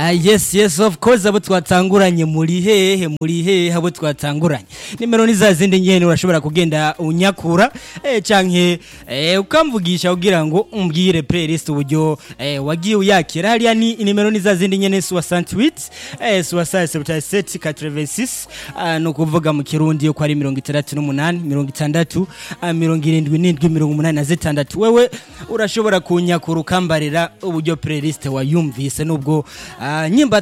Ah, yes yes of course abo twatanguranye muri hehe muri hehe abo twatanguranye nimero ni za zindi nyene urashobora kugenda unyakura eh, canke eh, ukamvugisha kugira ngo umbwire playlist uburyo eh, wagiye uyakira hariya ni nimero ni za zindi nyene 68 eh, 67 86 ah, no kuvuga mu kirundi yo ko ari 68 60 77 86 wewe urashobora kunyakura ukambarira uburyo playlist wayumvise nubwo ah, nyimba